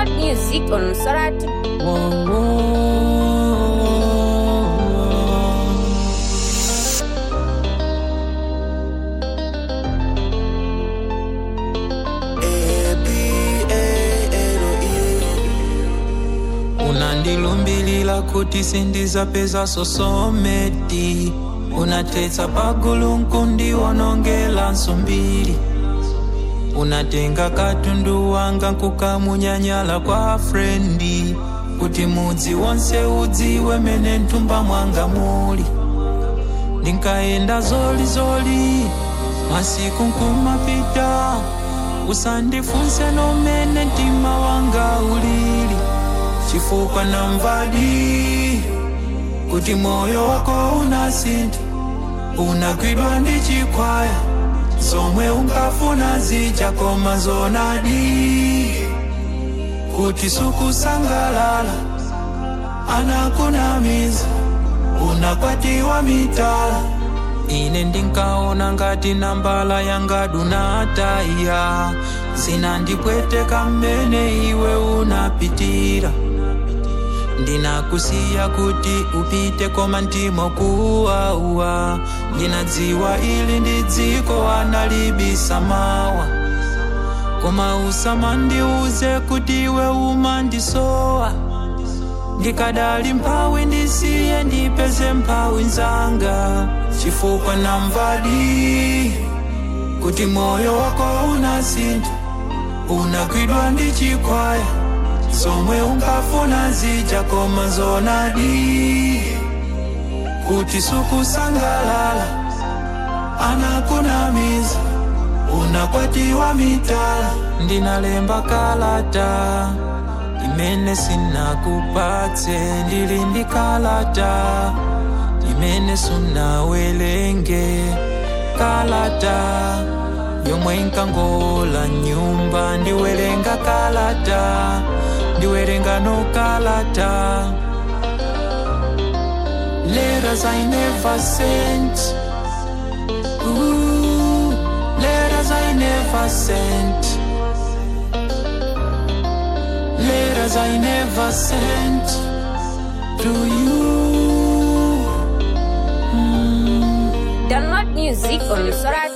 Download music on Sorati. Whoa, whoa. unandilumbilila kuti sindizapeza sosometi unatetsa pagulu nkundiwonongela nsumbiri unatenga katundu wanga nkukamunyanyala kwa frendi kuti mudzi wonse udziwe mene mtumba mwanga muli ndinkayenda zolizoli masiku nkumapita usandifunse nomene mtima wanga ulili chifukwa namvadi kuti moyo wako unasintha unagwidwa ndi chikwaya zomwe unkafuna zija koma zonadi kuti sukusangalala anakunamiza unakwatiwa mitala ine ndinkaona ngati nambala yanga dunataya zinandipweteka mmene iwe unapitira ndinakusiya kuti upite koma ndimo kuwawa ndinadziwa ili ndi dziko analibisa mawa koma usamandiuze kuti iwe umandisowa ndikadali mphawi ndisiye ndipeze mphawi nzanga chifukwa namvadi kuti moyo wako unasintha unagwidwa ndi chikwaya zomwe unkafuna zija koma zonadi kuti sukusangalala anakunamiza unakwatiwa mitala ndinalemba kalata imene sinakupatse ndili ndi kalata imene sunawelenge kalata yomwe inkangola nyumba ndiwerenga kalata ndiwerenga no kalata letters I never sent Ooh, letters I never sent letters I never sent to you Download music on Sorati.